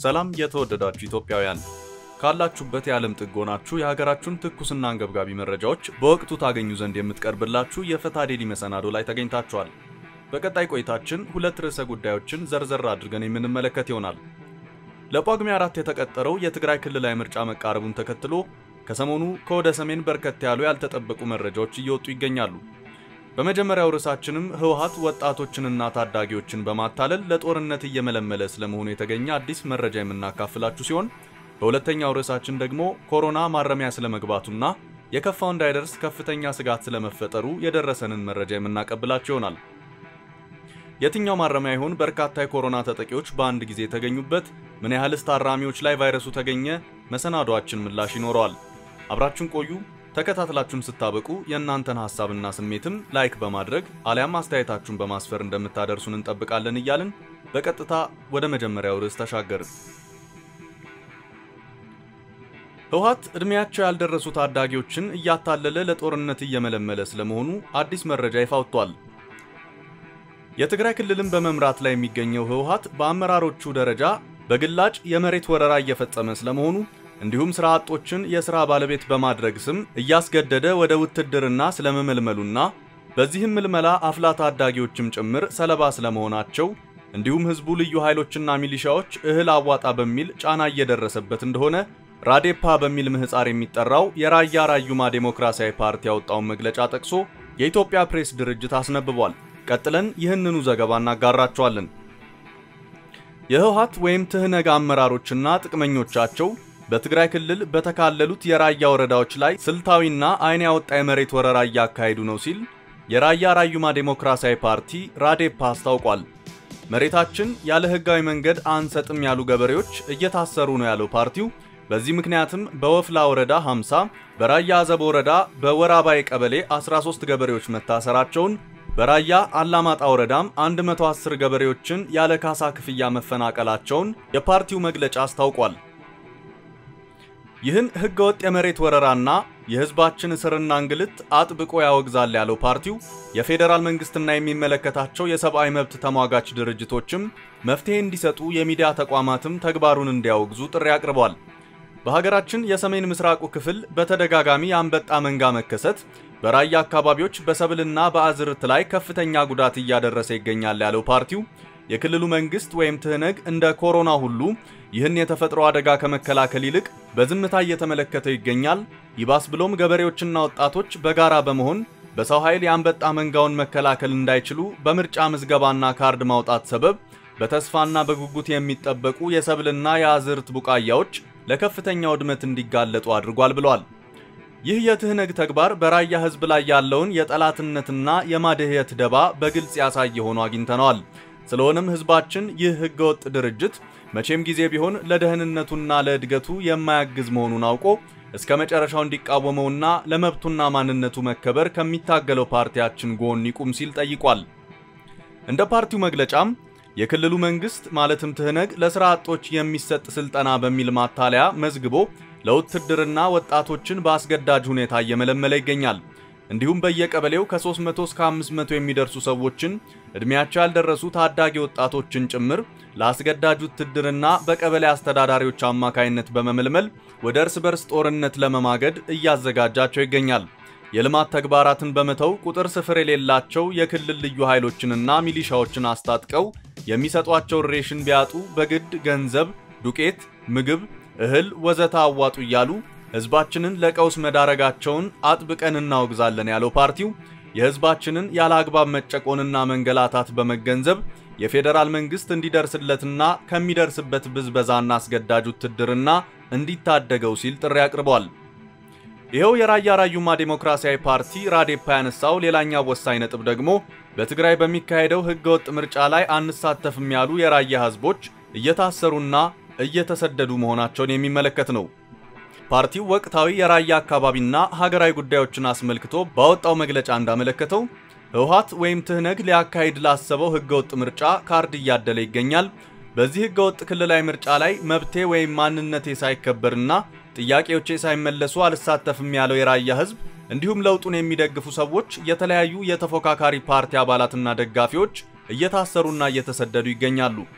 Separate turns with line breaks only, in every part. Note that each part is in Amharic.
ሰላም የተወደዳችሁ ኢትዮጵያውያን ካላችሁበት የዓለም ጥግ ሆናችሁ የሀገራችሁን ትኩስና አንገብጋቢ መረጃዎች በወቅቱ ታገኙ ዘንድ የምትቀርብላችሁ የፈታ ዴሊ መሰናዶ ላይ ተገኝታችኋል። በቀጣይ ቆይታችን ሁለት ርዕሰ ጉዳዮችን ዘርዘር አድርገን የምንመለከት ይሆናል። ለጳጉሜ አራት የተቀጠረው የትግራይ ክልላዊ ምርጫ መቃረቡን ተከትሎ ከሰሞኑ ከወደ ሰሜን በርከት ያሉ ያልተጠበቁ መረጃዎች እየወጡ ይገኛሉ። በመጀመሪያው ርዕሳችንም ህወሓት ወጣቶችንና ታዳጊዎችን በማታለል ለጦርነት እየመለመለ ስለመሆኑ የተገኘ አዲስ መረጃ የምናካፍላችሁ ሲሆን በሁለተኛው ርዕሳችን ደግሞ ኮሮና ማረሚያ ስለመግባቱና የከፋው እንዳይደርስ ከፍተኛ ስጋት ስለመፈጠሩ የደረሰንን መረጃ የምናቀብላችሁ ይሆናል። የትኛው ማረሚያ ይሆን በርካታ የኮሮና ተጠቂዎች በአንድ ጊዜ የተገኙበት? ምን ያህልስ ታራሚዎች ላይ ቫይረሱ ተገኘ? መሰናዷችን ምላሽ ይኖረዋል። አብራችሁን ቆዩ። ተከታትላችሁም ስታበቁ የእናንተን ሐሳብና ስሜትም ላይክ በማድረግ አሊያም አስተያየታችሁን በማስፈር እንደምታደርሱን እንጠብቃለን እያልን በቀጥታ ወደ መጀመሪያው ርዕስ ተሻገርን። ህወሓት ዕድሜያቸው ያልደረሱ ታዳጊዎችን እያታለለ ለጦርነት እየመለመለ ስለመሆኑ አዲስ መረጃ ይፋ ወጥቷል። የትግራይ ክልልን በመምራት ላይ የሚገኘው ህወሓት በአመራሮቹ ደረጃ በግላጭ የመሬት ወረራ እየፈጸመ ስለመሆኑ እንዲሁም ስራ አጦችን የሥራ ባለቤት በማድረግ ስም እያስገደደ ወደ ውትድርና ስለመመልመሉና በዚህም ምልመላ አፍላ ታዳጊዎችም ጭምር ሰለባ ስለመሆናቸው እንዲሁም ህዝቡ ልዩ ኃይሎችና ሚሊሻዎች እህል አዋጣ በሚል ጫና እየደረሰበት እንደሆነ ራዴፓ በሚል ምህፃር የሚጠራው የራያ ራዩማ ዴሞክራሲያዊ ፓርቲ ያወጣውን መግለጫ ጠቅሶ የኢትዮጵያ ፕሬስ ድርጅት አስነብቧል። ቀጥለን ይህንኑ ዘገባ እናጋራቸዋለን። የህወሓት ወይም ትህነግ አመራሮችና ጥቅመኞቻቸው በትግራይ ክልል በተካለሉት የራያ ወረዳዎች ላይ ስልታዊና ዓይን ያወጣ የመሬት ወረራ እያካሄዱ ነው ሲል የራያ ራዩማ ዴሞክራሲያዊ ፓርቲ ራዴፓ አስታውቋል። መሬታችን ያለ ህጋዊ መንገድ አንሰጥም ያሉ ገበሬዎች እየታሰሩ ነው ያለው ፓርቲው በዚህ ምክንያትም በወፍላ ወረዳ 50፣ በራያ አዘብ ወረዳ በወራባይ ቀበሌ 13 ገበሬዎች መታሰራቸውን በራያ አላማጣ ወረዳም 110 ገበሬዎችን ያለ ካሳ ክፍያ መፈናቀላቸውን የፓርቲው መግለጫ አስታውቋል። ይህን ህገወጥ የመሬት ወረራና የህዝባችን እስርና እንግልት አጥብቆ ያወግዛል ያለው ፓርቲው የፌዴራል መንግስትና የሚመለከታቸው የሰብአዊ መብት ተሟጋች ድርጅቶችም መፍትሄ እንዲሰጡ የሚዲያ ተቋማትም ተግባሩን እንዲያወግዙ ጥሪ አቅርቧል። በሀገራችን የሰሜን ምስራቁ ክፍል በተደጋጋሚ የአንበጣ መንጋ መከሰት በራያ አካባቢዎች በሰብልና በአዝርት ላይ ከፍተኛ ጉዳት እያደረሰ ይገኛል ያለው ፓርቲው የክልሉ መንግስት ወይም ትህነግ እንደ ኮሮና ሁሉ ይህን የተፈጥሮ አደጋ ከመከላከል ይልቅ በዝምታ እየተመለከተው ይገኛል። ይባስ ብሎም ገበሬዎችና ወጣቶች በጋራ በመሆን በሰው ኃይል የአንበጣ መንጋውን መከላከል እንዳይችሉ በምርጫ ምዝገባና ካርድ ማውጣት ሰበብ በተስፋና በጉጉት የሚጠበቁ የሰብልና የአዝርት ቡቃያዎች ለከፍተኛ ውድመት እንዲጋለጡ አድርጓል ብሏል። ይህ የትህነግ ተግባር በራያ ህዝብ ላይ ያለውን የጠላትነትና የማደህየት ደባ በግልጽ ያሳየ ሆኖ አግኝተነዋል። ስለሆነም ህዝባችን ይህ ህገወጥ ድርጅት መቼም ጊዜ ቢሆን ለደህንነቱና ለእድገቱ የማያግዝ መሆኑን አውቆ እስከ መጨረሻው እንዲቃወመውና ለመብቱና ማንነቱ መከበር ከሚታገለው ፓርቲያችን ጎን ይቁም ሲል ጠይቋል። እንደ ፓርቲው መግለጫም የክልሉ መንግስት ማለትም ትህነግ ለስራ አጦች የሚሰጥ ስልጠና በሚል ማታለያ መዝግቦ ለውትድርና ወጣቶችን በአስገዳጅ ሁኔታ እየመለመለ ይገኛል። እንዲሁም በየቀበሌው ከ300 እስከ 500 የሚደርሱ ሰዎችን ዕድሜያቸው ያልደረሱ ታዳጊ ወጣቶችን ጭምር ለአስገዳጅ ውትድርና በቀበሌ አስተዳዳሪዎች አማካይነት በመመልመል ወደ እርስ በርስ ጦርነት ለመማገድ እያዘጋጃቸው ይገኛል። የልማት ተግባራትን በመተው ቁጥር ስፍር የሌላቸው የክልል ልዩ ኃይሎችንና ሚሊሻዎችን አስታጥቀው የሚሰጧቸውን ሬሽን ቢያጡ በግድ ገንዘብ፣ ዱቄት፣ ምግብ፣ እህል ወዘተ አዋጡ እያሉ ህዝባችንን ለቀውስ መዳረጋቸውን አጥብቀን እናወግዛለን ያለው ፓርቲው የህዝባችንን ያለ አግባብ መጨቆንና መንገላታት በመገንዘብ የፌዴራል መንግስት እንዲደርስለትና ከሚደርስበት ብዝበዛና አስገዳጅ ውትድርና እንዲታደገው ሲል ጥሪ አቅርቧል። ይኸው የራያ ራዩማ ዴሞክራሲያዊ ፓርቲ ራዴፓ ያነሳው ሌላኛው ወሳኝ ነጥብ ደግሞ በትግራይ በሚካሄደው ህገወጥ ምርጫ ላይ አንሳተፍም ያሉ የራያ ህዝቦች እየታሰሩና እየተሰደዱ መሆናቸውን የሚመለከት ነው። ፓርቲው ወቅታዊ የራያ አካባቢና ሀገራዊ ጉዳዮችን አስመልክቶ ባወጣው መግለጫ እንዳመለከተው ህወሓት ወይም ትህነግ ሊያካሂድ ላሰበው ህገወጥ ምርጫ ካርድ እያደለ ይገኛል። በዚህ ህገወጥ ክልላዊ ምርጫ ላይ መብቴ ወይም ማንነቴ ሳይከበርና ጥያቄዎቼ ሳይመለሱ አልሳተፍም ያለው የራያ ህዝብ እንዲሁም ለውጡን የሚደግፉ ሰዎች የተለያዩ የተፎካካሪ ፓርቲ አባላትና ደጋፊዎች እየታሰሩና እየተሰደዱ ይገኛሉ።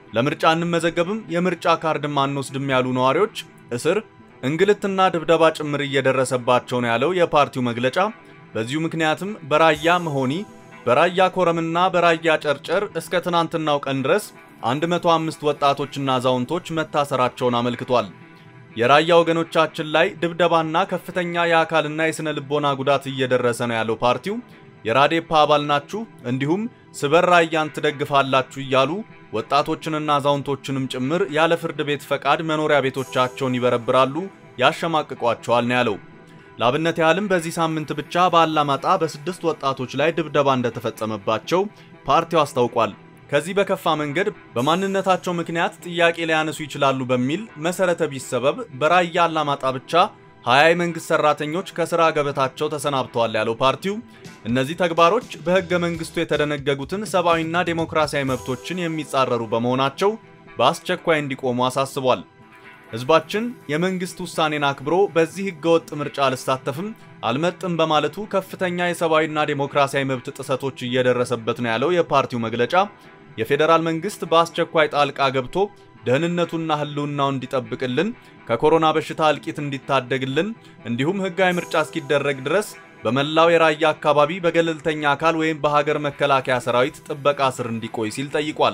ለምርጫ እንመዘገብም፣ የምርጫ ካርድም አንወስድም ያሉ ነዋሪዎች እስር፣ እንግልትና ድብደባ ጭምር እየደረሰባቸው ነው ያለው የፓርቲው መግለጫ በዚሁ ምክንያትም በራያ መሆኒ፣ በራያ ኮረምና በራያ ጨርጨር እስከ ትናንትናው ቀን ድረስ 105 ወጣቶችና አዛውንቶች መታሰራቸውን አመልክቷል። የራያ ወገኖቻችን ላይ ድብደባና ከፍተኛ የአካልና የስነ ልቦና ጉዳት እየደረሰ ነው ያለው ፓርቲው የራዴፓ አባል ናችሁ እንዲሁም ስበር ራያን ትደግፋላችሁ እያሉ ወጣቶችንና አዛውንቶችንም ጭምር ያለ ፍርድ ቤት ፈቃድ መኖሪያ ቤቶቻቸውን ይበረብራሉ፣ ያሸማቅቋቸዋል ነው ያለው። ለአብነት ያህልም በዚህ ሳምንት ብቻ በአላማጣ በስድስት ወጣቶች ላይ ድብደባ እንደተፈጸመባቸው ፓርቲው አስታውቋል። ከዚህ በከፋ መንገድ በማንነታቸው ምክንያት ጥያቄ ሊያነሱ ይችላሉ በሚል መሰረተ ቢስ ሰበብ በራያ አላማጣ ብቻ ሀያ የመንግስት ሰራተኞች ከስራ ገበታቸው ተሰናብተዋል ያለው ፓርቲው እነዚህ ተግባሮች በሕገ መንግስቱ የተደነገጉትን ሰብአዊና ዴሞክራሲያዊ መብቶችን የሚጻረሩ በመሆናቸው በአስቸኳይ እንዲቆሙ አሳስቧል። ሕዝባችን የመንግስት ውሳኔን አክብሮ በዚህ ሕገወጥ ምርጫ አልሳተፍም አልመጥም በማለቱ ከፍተኛ የሰብአዊና ዴሞክራሲያዊ መብት ጥሰቶች እየደረሰበት ነው ያለው የፓርቲው መግለጫ የፌዴራል መንግስት በአስቸኳይ ጣልቃ ገብቶ ደህንነቱና ህልውናው እንዲጠብቅልን ከኮሮና በሽታ እልቂት እንዲታደግልን እንዲሁም ህጋዊ ምርጫ እስኪደረግ ድረስ በመላው የራያ አካባቢ በገለልተኛ አካል ወይም በሀገር መከላከያ ሰራዊት ጥበቃ ስር እንዲቆይ ሲል ጠይቋል።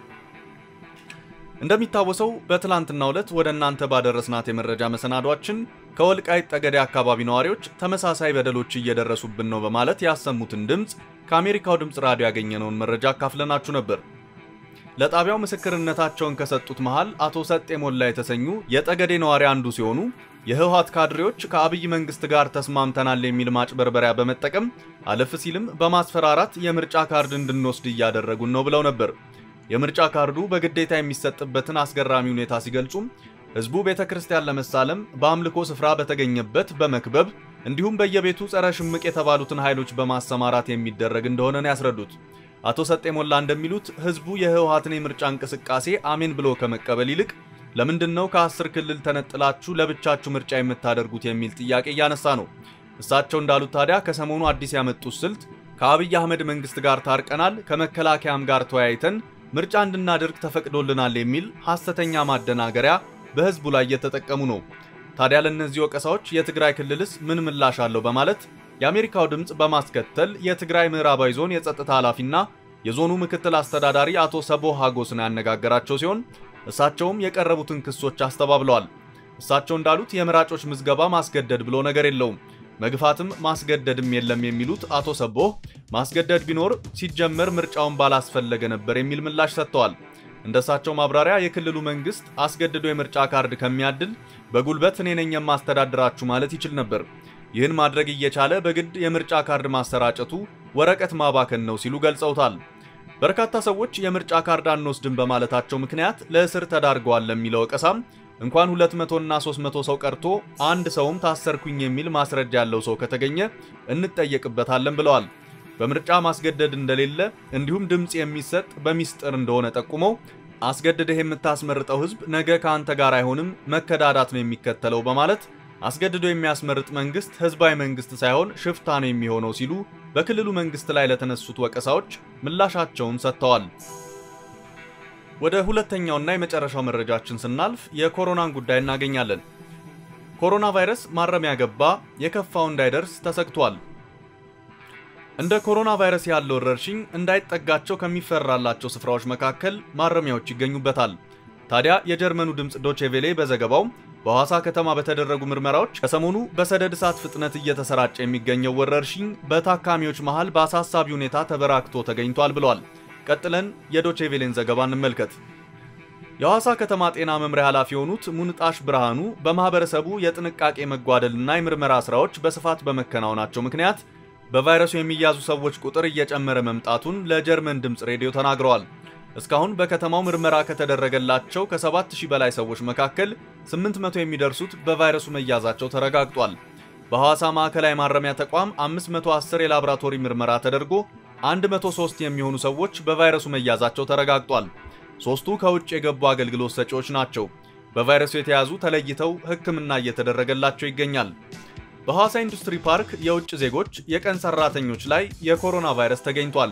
እንደሚታወሰው በትላንትናው ዕለት ወደ እናንተ ባደረስናት የመረጃ መሰናዷችን ከወልቃይት ጠገዴ አካባቢ ነዋሪዎች ተመሳሳይ በደሎች እየደረሱብን ነው በማለት ያሰሙትን ድምፅ ከአሜሪካው ድምፅ ራዲዮ ያገኘነውን መረጃ አካፍለናችሁ ነበር። ለጣቢያው ምስክርነታቸውን ከሰጡት መሃል አቶ ሰጤ ሞላ የተሰኙ የጠገዴ ነዋሪ አንዱ ሲሆኑ የህወሓት ካድሬዎች ከአብይ መንግስት ጋር ተስማምተናል የሚል ማጭበርበሪያ በመጠቀም አለፍ ሲልም በማስፈራራት የምርጫ ካርድ እንድንወስድ እያደረጉን ነው ብለው ነበር። የምርጫ ካርዱ በግዴታ የሚሰጥበትን አስገራሚ ሁኔታ ሲገልጹም ህዝቡ ቤተ ክርስቲያን ለመሳለም በአምልኮ ስፍራ በተገኘበት በመክበብ እንዲሁም በየቤቱ ጸረ ሽምቅ የተባሉትን ኃይሎች በማሰማራት የሚደረግ እንደሆነ ነው ያስረዱት። አቶ ሰጤ ሞላ እንደሚሉት ህዝቡ የህወሓትን የምርጫ እንቅስቃሴ አሜን ብሎ ከመቀበል ይልቅ ለምንድን ነው ከአስር ክልል ተነጥላችሁ ለብቻችሁ ምርጫ የምታደርጉት የሚል ጥያቄ እያነሳ ነው። እሳቸው እንዳሉት ታዲያ ከሰሞኑ አዲስ ያመጡት ስልት ከአብይ አህመድ መንግስት ጋር ታርቀናል፣ ከመከላከያም ጋር ተወያይተን ምርጫ እንድናደርግ ተፈቅዶልናል የሚል ሐሰተኛ ማደናገሪያ በህዝቡ ላይ እየተጠቀሙ ነው። ታዲያ ለእነዚህ ወቀሳዎች የትግራይ ክልልስ ምን ምላሽ አለው በማለት የአሜሪካው ድምፅ በማስከተል የትግራይ ምዕራባዊ ዞን የጸጥታ ኃላፊና የዞኑ ምክትል አስተዳዳሪ አቶ ሰቦ ሀጎስን ያነጋገራቸው ሲሆን እሳቸውም የቀረቡትን ክሶች አስተባብለዋል። እሳቸው እንዳሉት የመራጮች ምዝገባ ማስገደድ ብሎ ነገር የለውም፣ መግፋትም ማስገደድም የለም የሚሉት አቶ ሰቦህ ማስገደድ ቢኖር ሲጀመር ምርጫውን ባላስፈለገ ነበር የሚል ምላሽ ሰጥተዋል። እንደ እሳቸው ማብራሪያ የክልሉ መንግስት አስገድዶ የምርጫ ካርድ ከሚያድል በጉልበት እኔ ነኝ የማስተዳድራችሁ ማለት ይችል ነበር። ይህን ማድረግ እየቻለ በግድ የምርጫ ካርድ ማሰራጨቱ ወረቀት ማባከን ነው ሲሉ ገልጸውታል። በርካታ ሰዎች የምርጫ ካርድ አንወስድም በማለታቸው ምክንያት ለእስር ተዳርገዋል ለሚለው ወቀሳም እንኳን 200 እና 300 ሰው ቀርቶ አንድ ሰውም ታሰርኩኝ የሚል ማስረጃ ያለው ሰው ከተገኘ እንጠየቅበታለን ብለዋል። በምርጫ ማስገደድ እንደሌለ እንዲሁም ድምፅ የሚሰጥ በሚስጥር እንደሆነ ጠቁመው አስገድደህ የምታስመርጠው ህዝብ ነገ ከአንተ ጋር አይሆንም፣ መከዳዳት ነው የሚከተለው በማለት አስገድዶ የሚያስመርጥ መንግስት ህዝባዊ መንግስት ሳይሆን ሽፍታ ነው የሚሆነው ሲሉ በክልሉ መንግስት ላይ ለተነሱት ወቀሳዎች ምላሻቸውን ሰጥተዋል። ወደ ሁለተኛውና የመጨረሻው መረጃችን ስናልፍ የኮሮናን ጉዳይ እናገኛለን። ኮሮና ቫይረስ ማረሚያ ገባ፣ የከፋው እንዳይደርስ ተሰግቷል። እንደ ኮሮና ቫይረስ ያለው ወረርሽኝ እንዳይጠጋቸው ከሚፈራላቸው ስፍራዎች መካከል ማረሚያዎች ይገኙበታል። ታዲያ የጀርመኑ ድምፅ ዶቼቬሌ በዘገባው በሐዋሳ ከተማ በተደረጉ ምርመራዎች ከሰሞኑ በሰደድ እሳት ፍጥነት እየተሰራጨ የሚገኘው ወረርሽኝ በታካሚዎች መሃል በአሳሳቢ ሁኔታ ተበራክቶ ተገኝቷል ብሏል። ቀጥለን የዶቼቬሌን ዘገባ እንመልከት። የሐዋሳ ከተማ ጤና መምሪያ ኃላፊ የሆኑት ሙንጣሽ ብርሃኑ በማህበረሰቡ የጥንቃቄ መጓደልና የምርመራ ስራዎች በስፋት በመከናወናቸው ምክንያት በቫይረሱ የሚያዙ ሰዎች ቁጥር እየጨመረ መምጣቱን ለጀርመን ድምፅ ሬዲዮ ተናግረዋል። እስካሁን በከተማው ምርመራ ከተደረገላቸው ከ7000 በላይ ሰዎች መካከል 800 የሚደርሱት በቫይረሱ መያዛቸው ተረጋግጧል። በሐዋሳ ማዕከላዊ ማረሚያ ተቋም 510 የላቦራቶሪ ምርመራ ተደርጎ 103 የሚሆኑ ሰዎች በቫይረሱ መያዛቸው ተረጋግጧል። ሦስቱ ከውጭ የገቡ አገልግሎት ሰጪዎች ናቸው። በቫይረሱ የተያዙ ተለይተው ሕክምና እየተደረገላቸው ይገኛል። በሐዋሳ ኢንዱስትሪ ፓርክ የውጭ ዜጎች የቀን ሰራተኞች ላይ የኮሮና ቫይረስ ተገኝቷል።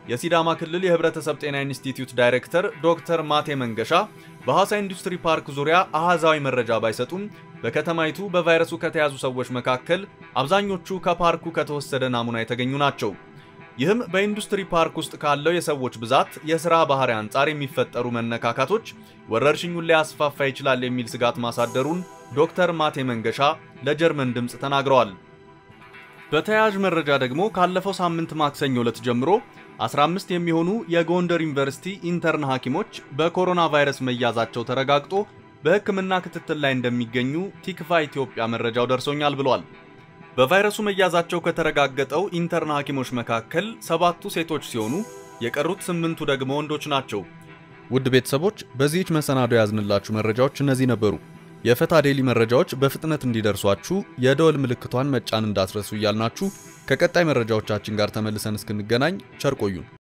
የሲዳማ ክልል የህብረተሰብ ጤና ኢንስቲትዩት ዳይሬክተር ዶክተር ማቴ መንገሻ በሐዋሳ ኢንዱስትሪ ፓርክ ዙሪያ አሃዛዊ መረጃ ባይሰጡም በከተማይቱ በቫይረሱ ከተያዙ ሰዎች መካከል አብዛኞቹ ከፓርኩ ከተወሰደ ናሙና የተገኙ ናቸው። ይህም በኢንዱስትሪ ፓርክ ውስጥ ካለው የሰዎች ብዛት፣ የሥራ ባህሪ አንጻር የሚፈጠሩ መነካካቶች ወረርሽኙን ሊያስፋፋ ይችላል የሚል ስጋት ማሳደሩን ዶክተር ማቴ መንገሻ ለጀርመን ድምፅ ተናግረዋል። በተያያዥ መረጃ ደግሞ ካለፈው ሳምንት ማክሰኞ ዕለት ጀምሮ 15 የሚሆኑ የጎንደር ዩኒቨርሲቲ ኢንተርን ሐኪሞች በኮሮና ቫይረስ መያዛቸው ተረጋግጦ በሕክምና ክትትል ላይ እንደሚገኙ ቲክቫ ኢትዮጵያ መረጃው ደርሶኛል ብሏል። በቫይረሱ መያዛቸው ከተረጋገጠው ኢንተርን ሐኪሞች መካከል ሰባቱ ሴቶች ሲሆኑ የቀሩት ስምንቱ ደግሞ ወንዶች ናቸው። ውድ ቤተሰቦች በዚህች መሰናዶ ያዝንላችሁ መረጃዎች እነዚህ ነበሩ። የፈታ ዴሊ መረጃዎች በፍጥነት እንዲደርሷችሁ የደወል ምልክቷን መጫን እንዳትረሱ እያልናችሁ ከቀጣይ መረጃዎቻችን ጋር ተመልሰን እስክንገናኝ ቸር ቆዩን።